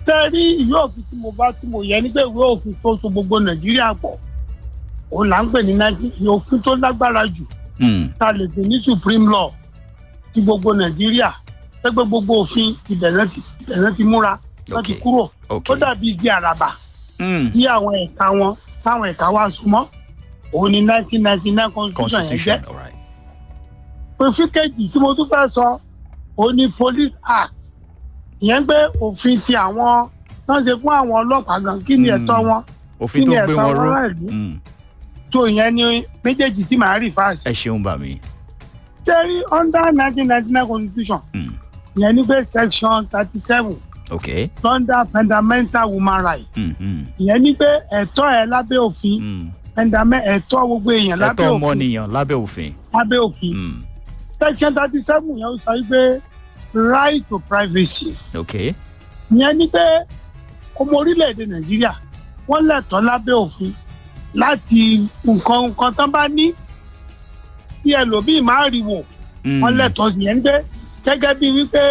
tẹ́ rí ìwé òfin tí mo bá tí mo yẹ ní pé ìwé òfin tó so gbogbo nàìjíríà pọ̀ òun là ń pè ní nàìjíríà òfin tó lágbára jù Mm, tá a lè pè ní supreme law ti gbogbo nàìjíríà pẹ́pẹ́ gbogbo òfin ìbẹ̀rẹ̀ ti ìbẹ̀rẹ̀ ti múra láti ok kúrò ok ó dàbí igi àràbà Mm, tí àwọn ẹ̀ka wọn táwọn ẹ̀ka wa súnmọ́ òun ni nineteen ninety nine constitution yẹn jẹ́ constitution alright. òfin kejì tí mo tún fẹ́ sọ òun ni police act ìyẹn pé òfin ti àwọn tó ń ṣe fún àwọn ọlọ́pàá gan kí ni Mm. ẹ̀tọ́ wọn òfin kí tó ni gbé ẹ̀tọ́ wọn wọn ró láìlú Mm, tó ìyẹn ni méjèèjì tí màá rí fáàsì. ẹ ṣeun bà mí. tẹ́rí under nineteen ninety nine constitution Mm, ìyẹn ní pé section thirty seven ok under fundamental human rights Mm, mm, ìyẹn ní pé ẹ̀tọ́ ẹ̀ lábẹ́ òfin mm. fundament ẹ̀tọ́ gbogbo èèyàn lábẹ́ ẹ̀tọ́ òfin ọmọnìyàn lábẹ́ òfin. lábẹ́ òfin Mm, section thirty seven yẹn ó sọ wípé right to privacy ok ìyẹn ní pé ọmọ orílẹ̀-èdè nàìjíríà wọ́n lẹ̀tọ́ lábẹ́ òfin láti nǹkan nǹkan tán bá ní kí ẹlòmíì má rí wò Mm, wọ́n lẹ́tọ̀ọ́ yẹn ń gbé gẹ́gẹ́ bí wípé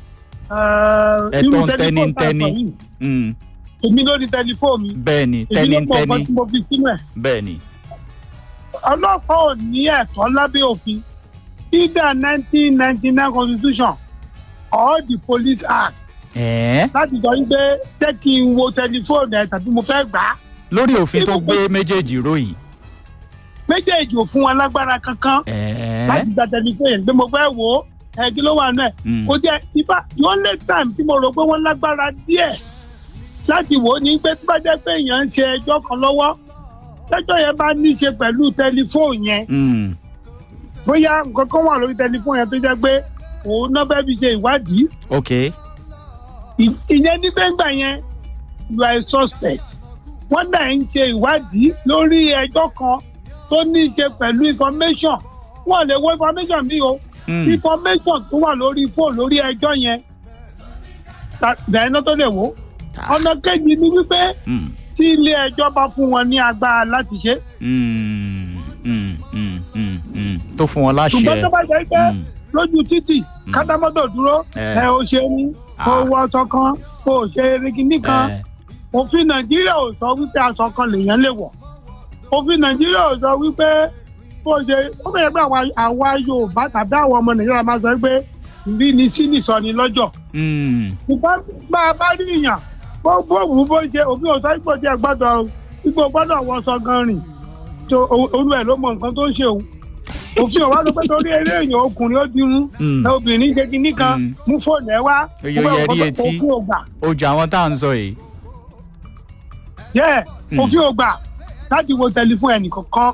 Ẹ̀tọ́ irú ń tẹ́ni tẹlifóònù ń tá a sọ tẹ́ni. yìí, mm, èmi lórí tẹlifóònù mi bẹ́ẹ̀ ni èmi tẹ́ni ló ń mọ tẹ́ni nǹkan tí mo fi sínú ẹ̀ bẹ́ẹ̀ ni. ọlọ́pàá ò ní ẹ̀tọ́ lábẹ́ òfin either nineteen ninety nine constitution or the police act ẹ̀ẹ́ láti sọ wípé jẹ́ kí n wo tẹlifóònù ẹ̀ tàbí mo fẹ́ gbà á lórí òfin tó gbé méjèèjì ròyìn. méjèèjì ò fún wọn lágbára kankan ẹ̀ẹ́ láti gba tẹlifóònù yẹn pé mo fẹ́ wò ó ẹ̀ kí ló wà náà mm, kò jẹ́ ibà the only time tí mo rò pé wọ́n lágbára díẹ̀ láti wò ó ní pé tí bá jẹ́ pé èèyàn ń ṣe ẹjọ́ kan lọ́wọ́ lẹ́jọ́ yẹn bá ní í ṣe pẹ̀lú tẹlifóònù yẹn mm, bóyá nǹkan kan wà lórí tẹlifóònù yẹn tó jẹ́ pé òun náà fẹ́ fi ṣe ìwádìí ok Ì- ìyẹn ní gbẹ́ngbà yẹn you are a suspect wọ́n náà ń ṣe ìwádìí lórí ẹjọ́ kan tó ní í ṣe pẹ̀lú information wọ́n lè wo information mi o mm, information tó wà lórí fóònù lórí ẹjọ́ yẹn bẹ̀rẹ̀ náà tó lè wò ó ah, ọ̀nà kejì ni wípé mm, tí ilé ẹjọ́ bá fún wọn ní agbára láti ṣe mm, mm, mm, mm, mm. tó fún wọn ṣùgbọ́n tó láṣẹ. bá jẹ́ pé Mm, lójú títì Mm. kátámọ́tò dúró Eh. ẹ ò ṣe ní kó Ah. wọ aṣọ kan kó o ṣe erigi kan ẹ̀, òfin nàìjíríà ò sọ wípé aṣọ kan lèèyàn lè wọ̀ òfin nàìjíríà ò sọ wípé kó o ṣe ó bẹ̀rẹ̀ pé àwa- àwa yorùbá tàbí àwọn ọmọ nàìjíríà máa sọ pé ìrí ni sí nìsọ ni lọ́jọ́ mm, ṣùgbọ́n bá a bá rí ìyàn bó bó wù ú bó ṣe òfin ò sọ ipò tí ẹ gbọ́dọ̀ ipò gbọ́dọ̀ wọṣọ gan rìn tó o- olú ẹ̀ ló mọ nǹkan tó ń ṣe òun òfin ọ̀wá ló pé torí eré èèyàn ọkùnrin ó dirun mm. ẹ obìnrin ṣe kinní kan Mm. mú fóònù ẹ wá Ó yọ mo fẹ́ yẹrí òfin- etí. òfin ò gbà ojú àwọn tá à ń sọ yìí. yẹ Mm. òfin ò gbà láti wo tẹlifóònù ẹnìkankan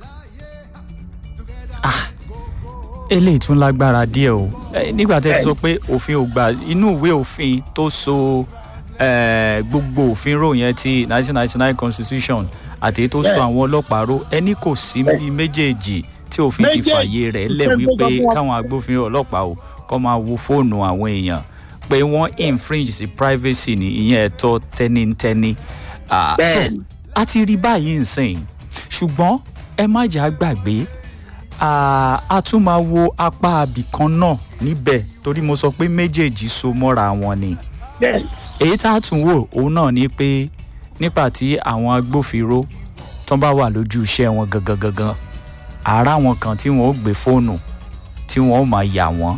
eléyìí tún lágbára díẹ̀ o Eh, nígbà tẹ́ ẹ sọ pé òfin ò gbà inú ìwé òfin tó so eh, gbogbo òfin rò yẹn ti nineteen ninety nine constitution àti èyí tó so Bẹ́ẹ̀. àwọn ọlọ́pàá ró ẹni kò sí bí méjèèjì tí òfin ti Méjèèjì. fààyè rẹ̀ lẹ̀ Ìṣẹ́ tó wípé sọ fún wa. káwọn agbófinró ọlọ́pàá o kọ́ máa wo fóònù àwọn èèyàn pé wọ́n infringe sí privacy ní ìyẹn ẹ̀tọ́ tẹ́nitẹ́ni. Ah, tó, Bẹ́ẹ̀ni. a ti rí báyìí nsìn ṣùgbọ́n ẹ má jà gbàgbé Ah, a tún máa wo apá abìkan náà níbẹ̀ torí mo sọ pé méjèèjì so mọ́ra wọn ni Yes. èyí tá a tún wò òun náà ni pé nígbà tí àwọn agbófinró tán bá wà lójú iṣẹ́ wọn gangan gangan àárá wọn kan tí wọn ó gbé fóònù tí wọn ó máa yà wọ́n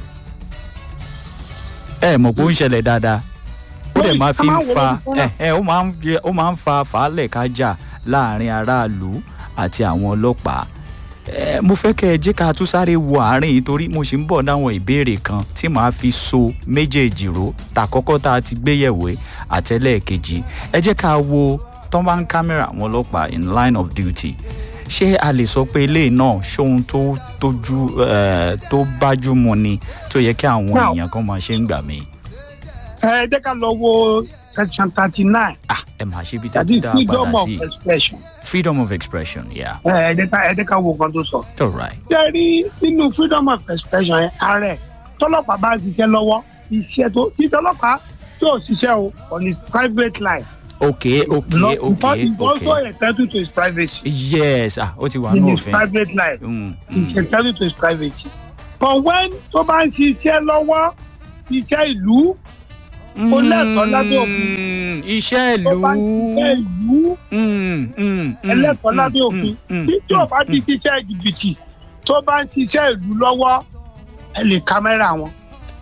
ẹ mọ̀ pé ó ń ṣẹlẹ̀ dáadáa ó dẹ̀ máa fi ń fa ẹ ẹ ó máa ń jẹ- ó máa ń fa fàálẹ̀ kájà láàrin aráàlú àti àwọn ọlọ́pàá ẹ mo fẹ́ kẹ́ ẹ jẹ́ ká tún sáré wo àárín yìí torí mo sì ń bọ̀ dáwọn ìbéèrè kan tí màá fi so méjèèjì ró tàkọ́kọ́ tá a ti gbé yẹ̀wò ẹ̀ àtẹ́lẹ̀kejì ẹ jẹ́ ká wo tọ́mbán kámẹ́rà àwọn ọlọ́pàá in line of duty ṣé a lè sọ pé eléyìí náà ṣóhun tó tójú ẹ tó bájúmu ni tó yẹ kí àwọn Now- èèyàn kan máa ṣe ń gbà mí ẹ jẹ́ ká lọ wo section thirty nine ah ẹ máa ṣe bí tẹ́ tàbí tó dá freedom padà of sí expression freedom of expression yeah ẹ ẹ jẹ́ ká ẹ jẹ́ ká wo nǹkan tó sọ. all right ṣé rí nínú freedom of expression yẹn ààrẹ tọ́lọ́pàá bá ń ṣiṣẹ́ lọ́wọ́ iṣẹ́ tó iṣẹ́ ọlọ́pàá tí ò ṣiṣẹ́ o on his private life. okay okay No, okay because he's also okay entitled to his privacy yes ah ó ti wà in ní his òfin private life. Mm, he's mm, entitled to his privacy. but when tó bá ń ṣiṣẹ́ lọ́wọ́ iṣẹ́ ìlú ó lẹ́tọ̀ọ́ lábẹ́ òfin Mm, iṣẹ́ tó ìlú. bá ń ṣiṣẹ́ ìlú Mm, mm, mm, ẹlẹ́tọ̀ọ́ mm, lábẹ́ mm, òfin mm, tí tí ò bá ti mm, ṣiṣẹ́ jìbìtì tó bá ń ṣiṣẹ́ ìlú lọ́wọ́ ẹ lè kámẹ́rà wọn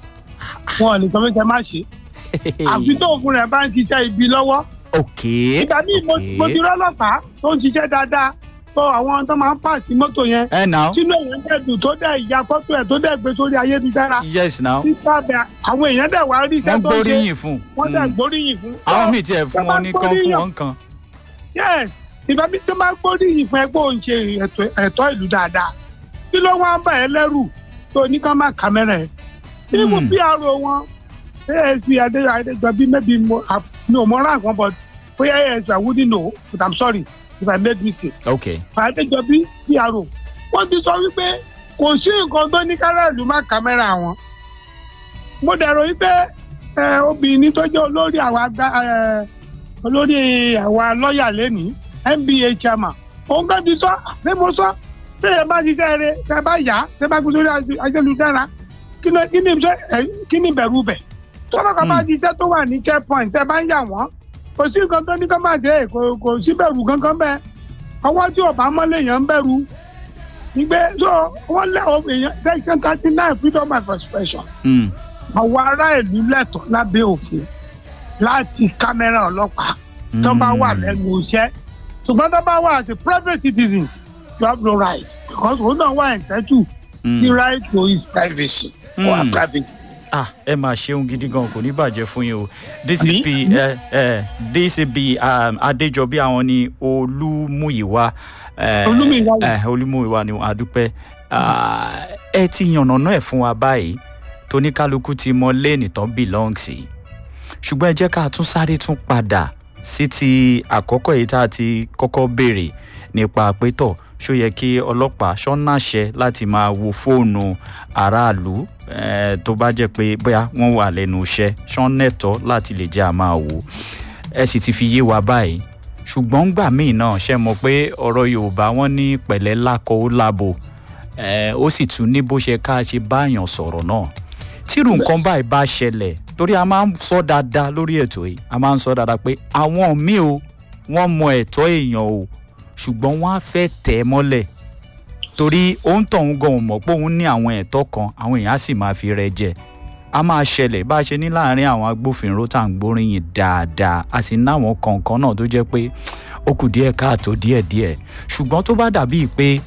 wọn ò lè sọ pé kẹ má ṣe àfi tó òfin rẹ̀ bá ń ṣiṣẹ́ ibi lọ́wọ́ ok ìgbà míì mo ok. mo ti rọ́lọ́pàá tó ń ṣiṣẹ́ dáadáa tó àwọn tó máa ń pàṣẹ mọ́tò yẹn ẹ now sínú èèyàn dẹ̀dùn tó dẹ̀ ìyá fọ́tò ẹ̀ tó dẹ̀ gbé sórí ayélujára yes now nípa bẹ àwọn èèyàn dẹ̀ wá rí wọ́n iṣẹ́ tó ń ṣe gbóríyìn fún wọ́n dẹ̀ Mm. gbóríyìn fún. àwọn míì tiẹ̀ fún wọn ní kan fún wọn kan yes ìgbà mi tó máa gbóríyìn fún ẹgbẹ́ òun ṣe ẹ̀tọ́- ẹ̀tọ́ ìlú dáadáa kí ló wá ń bà ẹ́ lẹ́rù tó ní ká má kàmẹ́rà ẹ̀ nínú Hmm. pr wọn asp adéyọ adéjọbí maybe mo I- mi ò mọ rank wọn but bóyá asp i wouldn't know but i'm sorry if i made mistake ok adéjọbí pr wọ́n ti sọ wípé kò sí nǹkan tó ní káràlú má kàmẹ́rà wọn mo dẹ̀rọ wípé ẹ, obìnrin tó jẹ́ olórí àwa àgbà ẹ, olórí àwa lọ́ọ̀yà lẹ́nìí nba chairman òun kan ti sọ ṣé mo sọ ṣé ẹ bá ṣiṣẹ́ rẹ ṣe bá yá ṣe bá gbé sórí ayélujára kí ni kí ni ṣe ẹ kí ni bẹ̀rù bẹ̀ tọ́lá kan bá Hmm. ṣiṣẹ́ tó wà ní checkpoint ẹ bá ń yà wọ́n kò sí nǹkan tó ní kó má ṣe é, kò kò sí bẹ̀rù kankan bẹ́ẹ̀ ọwọ́ tí ọba mọ́lẹ̀ yẹn ń bẹ̀rù ìgbé so wọ́n lé àwọn èèyàn section thirty nine freedom of expression Mm. àwọn ará ìlú lẹ́tọ̀ọ́ lábẹ́ òfin láti kámẹ́rà ọlọ́pàá tó bá wà Mm. lẹ́nu iṣẹ́ ṣùgbọ́n tó bá wà as a private citizen you have no right because òun náà wà entitled Mm. the right to his privacy or Mm. privacy. ah ẹ máa ṣeun gidi gan kò ní bàjẹ́ fún yín o dcp ẹ ẹ dcp um, adéjọbí àwọn ni olúmúyìwá ẹ Olúmúyìwá wò. ẹ olúmúyìwá ni àdúpẹ́ Ah, ẹ ti yànnàná ẹ̀ fún wa báyìí tóníkálukú ti mọ léènì tán belong sí ṣùgbọ́n ẹ jẹ́ ká tún sáré tún padà sí ti àkọ́kọ́ èyí tá a ti kọ́kọ́ béèrè nípa pétọ̀ ṣó yẹ kí ọlọ́pàá ṣọ́nàṣẹ láti máa wo fóònù aráàlú eh, tó bá jẹ́ pé bóyá wọ́n wà lẹ́nu iṣẹ́ ṣọ́nẹ̀tọ́ láti lè jẹ́ àmà wò ẹ sì ti fi yé wa báyìí ṣùgbọ́n gbà míì náà ṣe mọ̀ pé ọ̀rọ̀ yorùbá wọn ní pẹ̀lẹ́ lákọ ó lábo eh, ó sì tún ní bó ṣe ká ṣe báyàn sọ̀rọ̀ náà tírù nǹkan báyìí bá ṣẹlẹ̀ torí a máa ń sọ dáadáa lórí ètò yìí a máa ń sọ dáadáa pé àwọn míì o wọ́n mọ ẹ̀tọ́ èèyàn o ṣùgbọ́n wọ́n á fẹ́ tẹ̀ ẹ́ mọ́lẹ̀ torí òun tọ̀hún gan ò mọ̀ pé òun ní àwọn ẹ̀tọ́ kan àwọn èèyàn á sì máa fi rẹ jẹ a máa ṣẹlẹ̀ bá a ṣe ní láàrin àwọn agbófinró tá à ń gbóríyìn dáadáa a sì ní àwọn kọ̀ọ̀kan náà tó jẹ́ pé ó kù díẹ̀ káàtó díẹ̀díẹ̀ ṣùgbọ́n tó bá dàbíi pé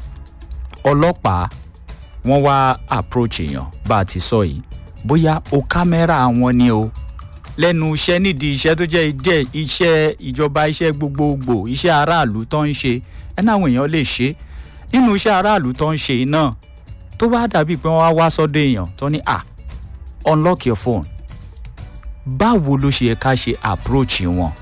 ọlọ́pàá wọ́n wá approach èèyàn bá a ti sọ yìí bóyá o kámẹ́rà wọn ni o lẹ́nu iṣẹ́ nídìí iṣẹ́ tó jẹ́ ìjẹ́ iṣẹ́ ìjọba iṣẹ́ gbogbogbò iṣẹ́ aráàlú tó ń ṣe ẹ náà àwọn èèyàn lè ṣe nínú iṣẹ́ aráàlú tó ń ṣe yìí náà tó bá dàbí pé wọ́n wá wá sọ́dọ̀ èèyàn tó ní à unlock your phone báwo ló ṣe yẹ ká ṣe approach wọn.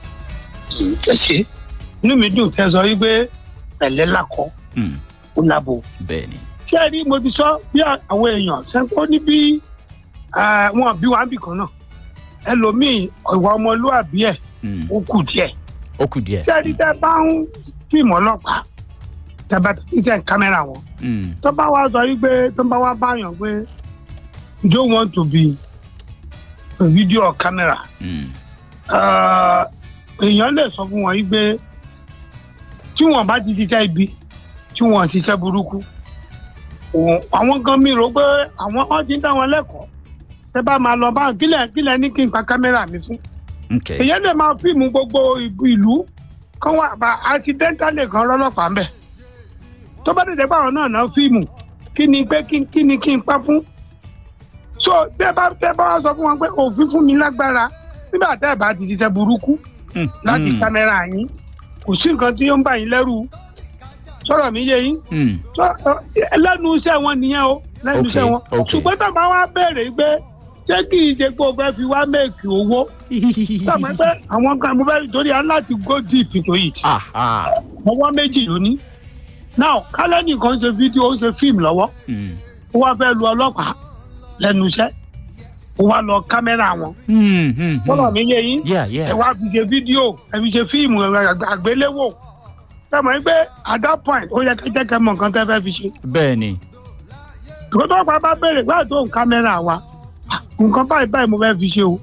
ṣe ṣe inú mi dùn tẹ́ sọ wípé pẹ̀lẹ́ lakọ Hmm, ó lábo. bẹ́ẹ̀ ni. ṣé ẹ rí mo ti sọ bí àwọn èèyàn ṣe ó ní bí eh, wọn bí wàá bì kan náà ẹlòmíì ìwà ọmọlúwàbí ẹ Hmm, ó kù díẹ̀ ó kù díẹ̀. ṣé ẹ rí tẹ́ bá ń fíìmù ọlọ́pàá tẹ́ bá ti tẹ kámẹ́rà wọn Hmm, tó bá wá sọ wípé tó bá wá báyàn pé you don't want to be a video or camera hmm, eh, èèyàn lè sọ fún wọn wípé tí wọn bá ti ṣiṣẹ́ ibi tí wọn ṣiṣẹ́ burúkú òun- àwọn kan mi rò pé àwọn wọn ti ń dá wọn lẹ́kọ̀ọ́ tẹ bá máa lọ bá kílẹ̀ kílẹ̀ ní kí n pa kámẹ́rà mi fún ok èèyàn lè máa fíìmù gbogbo ìlú- ìlú kan wà bá accidentally kan rọ́lọ́pàá ń bẹ̀ tó bá tètè báwọn náà náà fíìmù kí ni pé kí kí ni kí n pa fún so tẹ bá tẹ bá wá sọ fún wọn pé òfin fún mi lágbára nígbà tẹ bá ti ṣiṣẹ́ burúkú Hmm, láti hmm, kámẹ́rà yín kò sí nǹkan tí ó ń bà yín lẹ́rù sọ̀rọ̀ mi yé yín hmm, Sọ- ọ- lẹ́nu iṣẹ́ wọn nìyẹn o lẹ́nu Ok, iṣẹ́ wọn ok. ṣùgbọ́n tó bá wá béèrè pé ṣé kì í ṣe pé o fẹ́ fi wá méèkì owó sọ̀rọ̀ pé àwọn kan mo fẹ́ torí aláti go deep into it ah ah ọwọ́ méjì lóní now kálẹ̀ nìkan ṣe fídíò ó ṣe fíìmù lọ́wọ́ hmm, ó wá fẹ́ lu ọlọ́pàá lẹ́nu iṣẹ́ ó wá lọ kámẹ́rà wọn hmm, hmm, sọ̀rọ̀ hmm. mi yé yín yeah ẹ yeah wá fi ṣe fídíò ẹ fi ṣe fíìmù ẹ àgbéléwò ẹ mọ̀ pé at that point ó yẹ kẹ́kẹ́ kẹ́ mọ̀ nǹkan tẹ́ fẹ́ fi ṣe bẹ́ẹ̀ ni ìkọ́ tó pa bá béèrè gbáà tó ń kámẹ́rà wa ah, nǹkan báyìí báyìí mo fẹ́ fi ṣe o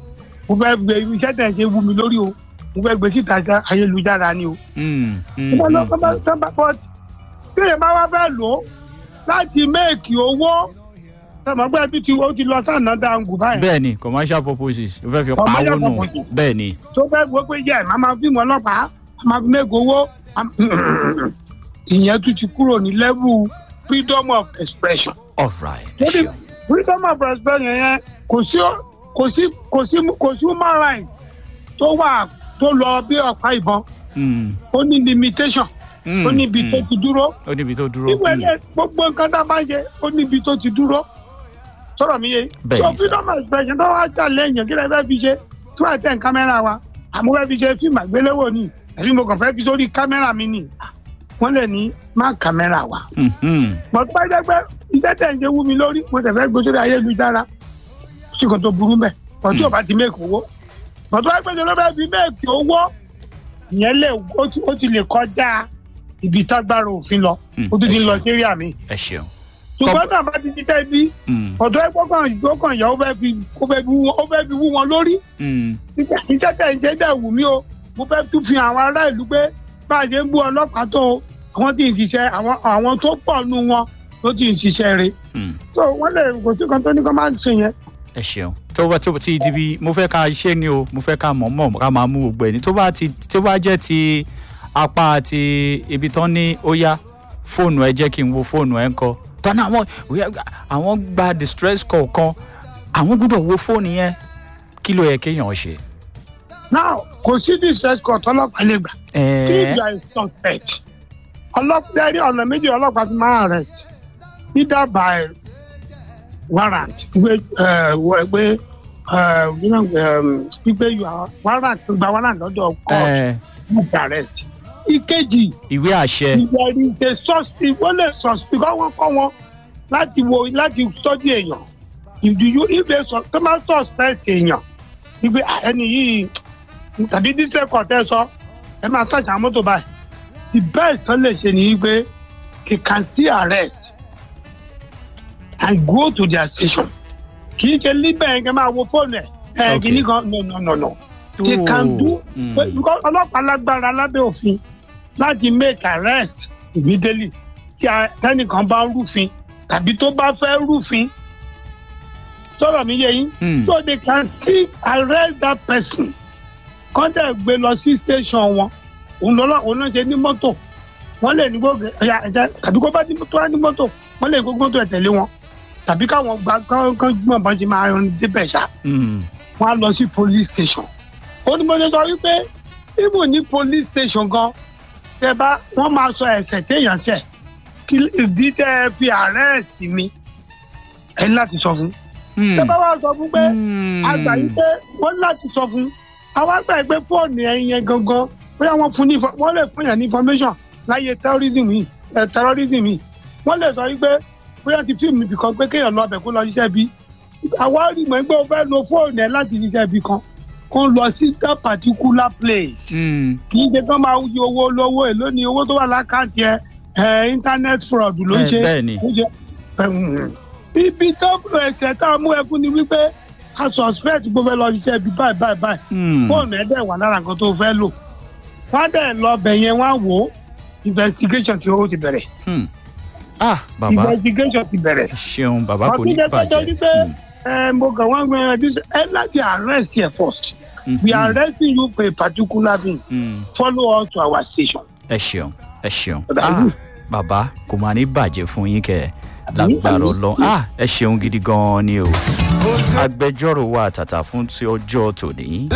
mo fẹ́ gbé iṣẹ́ tẹ̀ ṣe wú mi lórí o mo fẹ́ gbé síta ká ayélujára ni o. Mm, mm, Tó bá lọ- mm, tó bá- tó bá- but téèyàn bá wá fẹ́ lò ó láti méèkì owó tọmọgbẹ́ bí ti ó ti lọ sànà dáńgù báyìí bẹ́ẹ̀ ni commercial purposes o fẹ́ fi Commercial pawó nù purposes. bẹ́ẹ̀ ni tó fẹ́ gbọ́ pé yẹ màá máa fíìmù ọlọ́pàá màá máa fi méèkì owó am- ìyẹn tún ti kúrò ní level freedom of expression. all right ẹ Torí ṣeun freedom of expression yẹn kò sí kò sí kò sí kò sí human right tó wà tó lọ bí ọ̀pá ìbọn Mm, ó ní limitation mm, ó níbi tó mm. ti dúró ó níbi tó dúró ìwé Mm, ilé gbogbo nǹkan tá a bá ń ṣe ó níbi tó ti dúró sọ̀rọ̀ mi yé Bẹ́ẹ̀ so ni, sir. freedom of expression tó wá jà lẹ́yìn kí lè fẹ́ fi ṣe tí wọ́n tẹ̀ ń kámẹ́rà wa àmọ́ fẹ́ fi ṣe fíìmù àgbéléwò ni àbí mo kàn fẹ́ fi sórí kámẹ́rà mi ni wọ́n lè ní má kámẹ́rà wa mm, mm. mọ̀ tó bá jẹ́ pé iṣẹ́ tẹ̀ ń ṣe wú mi lórí mo tẹ̀ fẹ́ gbé sórí ayélujára sí kan tó burú mẹ́ ọtí ò bá ti mẹ́kì owó mọ̀ tó bá gbé sórí bẹ́ẹ̀ fi mẹ́kì owó ìyẹn lè ó ti- ó ti lè kọjá ibi tágbára òfin lọ Mm, ó tún ti ẹ lọ ṣeun. sí rí àmì ẹ ṣeun ṣùgbọ́n tá a bá ti ṣiṣẹ́ bí Mm, ọ̀dọ́ ẹgbẹ́ kan ìgbọ́kàn yẹn ó fẹ́ fi ó fẹ́ fi wú wọn- ó fẹ́ fi wú wọn lórí mm. Nígbà iṣẹ́ tẹ̀ ń ṣe dẹ̀ wù mí o mo fẹ́ tún fi àwọn ará ìlú pé bá a ṣe ń bú ọlọ́pàá tó o àwọn tí ń ṣiṣẹ́ àwọn àwọn tó pọ̀ nù wọn ló ti ń ṣiṣẹ́ rẹ̀ Mm. tó wọ́n lè kò sí kan tó ní kó máa ń ṣe yẹn. ẹ ṣeun tó bá tó ti di bí mo fẹ́ ká ṣe ni o mo fẹ́ ká mọ̀ mọ̀ ká máa mú gbogbo ẹ̀ ní tó bá ti tó bá jẹ́ ti apá ti ibi tán ní ó yá fóònù ẹ jẹ́ kí n wo fóònù ẹ ń kọ́ tọ́ni àwọn àwọn gba distress call kan àwọn gbọ́dọ̀ wo fóònù yẹn kí ló yẹ kéèyàn ṣe. now kò sí distress court ọlọ́pàá lè gbà tí ẹ̀ẹ́ ìgbà is suspect ọlọ́pàá rí ọ̀nà méjì ọlọ́pàá ti máa arrest either by warrant gbé gbé gbígbé warrant gba warrant lọ́dọ̀ court ẹ̀ẹ́ with arrest. ìkejì ìwé àṣẹ ìwẹ̀rì ṣe sọ́ọ̀sì wọ́n lè sọ́ọ̀sì kọ́ wọ́n kọ́ wọn láti wo láti tọ́jú èèyàn ìdúyú ìfẹ́ sọ tó máa suspect èèyàn ìgbé ẹni yìí tàbí dísẹ́ kọ̀tẹ́ sọ ẹ máa ṣàṣà mọ́tò báyìí the best tó lè ṣe ni pé he can still arrest and go to their station kì í ṣe líbẹ̀ yẹn kẹ́ máa wo fóònù ẹ̀ ẹ̀ Okay. kìíní kan no no no no they can do Mm. because ọlọ́pàá lágbára lábẹ́ òfin láti make arrest immediately tí a- tẹ́nìkan bá ń rúfin tàbí tó bá fẹ́ rúfin sọ̀rọ̀ mi yé yín Mm. so they can still arrest that person kán dẹ̀ gbé lọ sí station wọn òun lọ́lọ́ òun náà ṣe ní mọ́tò wọ́n lè ní gbogbo ẹ̀yà ẹ̀jẹ̀ tàbí kó bá ní tó wá ní mọ́tò wọ́n lè gbogbo mọ́tò ẹ̀ tẹ̀lé wọn tàbí káwọn gba kán kán gbọ́n bọ́n ṣe máa rìn débẹ̀ ṣá Mm. wọn á lọ sí police station ó ní mo ṣe sọ wípé even ní police station gan tẹ bá wọn máa sọ ẹsẹ téèyàn ṣẹ kí ìdí tẹ ẹ fi arrest mi ẹ ní láti sọ fún Mm. tẹ bá wá sọ fún pé Mm. àgbà yìí pé wọn ní láti sọ fún àwọn àgbà yìí pé fóònù ẹyin yẹn gangan bóyá wọn fún ní info- wọn lè fún yàn ní information láyé terrorism yìí ẹ terrorism yìí wọn lè sọ yìí pé bóyá ti fíìmù ibì kan pé kéèyàn lọ ọbẹ̀ kó lọ ṣiṣẹ́ bí àwa rí mọ̀ pé o fẹ́ lo fóònù ẹ láti ṣiṣẹ́ bí kan kó lọ sí that particular place Mm. kì í ṣe kán máa yí owó lówó èló ni owó tó wà lákàntì ẹ ẹ internet fraud ló ń Ẹ, ṣe bẹ́ẹ̀ ni. ó ṣe ẹ̀hún. ibi tó ẹsẹ̀ tá a mú ẹ fún ni wípé a suspect gbogbo ẹ lọ ṣiṣẹ́ ibi báyìí báyìí báyìí Mm. fóònù ẹ dẹ̀ wà lára nǹkan tó fẹ́ lò wọ́n á dẹ̀ lọ bẹ̀ yẹn wọ́n á wò ó investigation tí ó ti bẹ̀rẹ̀ Mm. ah bàbá investigation ti bẹ̀rẹ̀ ẹ ṣeun bàbá kò ní ọtí lẹ́tọ́ tó ní bàjẹ́. pé Mm. ẹ mo kàn wọ́n gbé ẹ bí ẹ láti arrest yẹ first we are arresting you for a particular thing Mm. follow us to our station. ẹ ṣeun ẹ ṣeun Ọ̀dà ah yìí. bàbá kò máa ní bàjẹ́ fún yín kẹ́ ẹ lágbára ọlọ́run ah ẹ ṣeun gidi gan-an ni o agbẹjọ́rò wa tàtà fún ti ọjọ́ tòní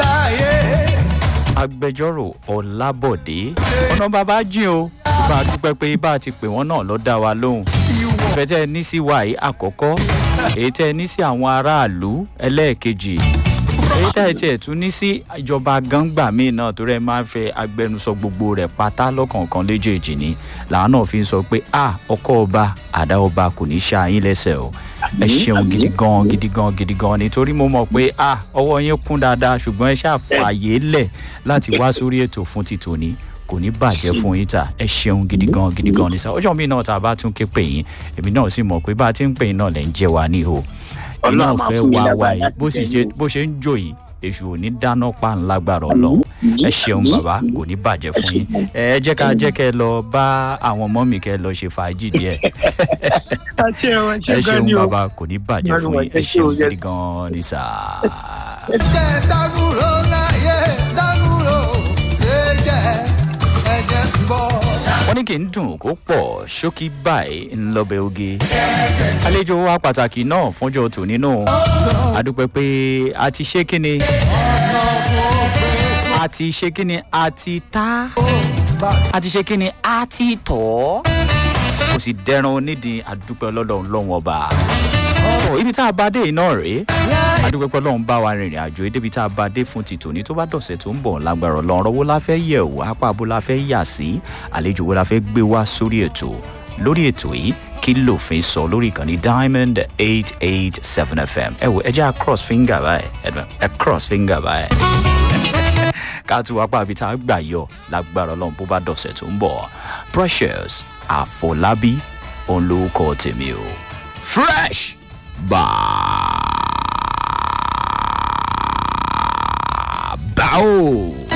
agbẹjọ́rò ọlábọ̀dé ọ̀nà bàbá jìn o bá a dúpẹ́ pé bá a ti pè wọ́n náà ló dá wa lóhùn ìfẹ́ tẹ́ ẹ ní sí wa yìí àkọ́kọ́ èyí tẹ́ ẹ ní sí àwọn aráàlú ẹlẹ́ẹ̀kejì èyí tẹ́ ẹ tiẹ̀ tún ní sí ìjọba gangba míì náà torí ẹ máa ń fẹ́ agbẹnusọ gbogbo rẹ̀ pátá lọ́kọ̀ọ̀kan léjèèjì ni làwọn náà fi ń sọ pé a ọkọ ọba àdá ọba kò ní ṣá yín lẹ́sẹ̀ o ẹ ṣeun gidi gan gidi gan gidi gan nítorí mo mọ̀ pé a ọwọ́ yín kún dáadáa ṣùgbọ́n ẹ ṣàfààyè lẹ̀ láti wá sórí ètò fún ti tòní kò ní bàjẹ́ fún yín ta ẹ ṣeun gidi gan gidi gan ní sá ọjọ́ mi náà tá a bá tún ké pè yín èmi náà sì mọ̀ pé bá a ti ń pè yín náà lẹ̀ ń jẹ́ wa ní o ẹ̀yin náà Ọlọ́run máa fẹ́ fún mi wá lágbára wá yìí láti bó sì tẹ̀lé ṣe o. bó ṣe ń jò yìí èṣù ò ní dáná pa ńlágbára ọlọ́run ẹ ṣeun bàbá kò ní bàjẹ́ fún yín ẹ jẹ́ ká jẹ́ kẹ́ ẹ lọ bá àwọn ọmọ mi kẹ́ ẹ lọ ṣe fàájì díẹ̀ ẹ ṣeun ẹ ẹ ṣeun gan ṣeun ni o. bàbá kò ní bàjẹ́ fún yín ẹ ṣeun gidi gan ni sà. jẹ́ dágúró láyé dágúró ṣe jẹ́ ẹ̀jẹ̀ ń bọ̀. wọ́n ní kí n dùn kó pọ̀ ṣókí báyìí ńlọbẹ̀ oge. àlejò wa pàtàkì náà fúnjọ tòní náà adúpẹ́ pé a ti ṣe kíni a ti ṣe kíni a ti ta a ti ṣe kíni a ti tọ̀ kò sì dẹran onídìí adúpẹ́ ọlọ́dọ̀ ọlọ́run ọba. Ọ̀, ibi tá a bá dé iná rèé adúpẹ́ pé ọlọ́run bá wa rìnrìn àjò débi tá a bá dé fún ti tòní tó bá dọ̀sẹ̀ tó ń bọ̀ lágbára ọlọ́run ọwọ́ la fẹ́ yẹ̀ wò apá abo la fẹ́ yà sí àlejò wo la fẹ́ gbé wá sórí ètò lórí ètò yìí kí lòfin sọ lórí ìkànnì diamond eight eight seven fm ẹ wò ẹ jẹ́ a cross finger báyìí ẹ ẹ cross finger báyìí ká tún wá pàbí tá a gbà yọ lágbára ọlọ́run bó bá dọ̀sẹ̀ tó ń bọ̀ precious àfọlábí òun lórúkọ tèmi o fresh bàbá o.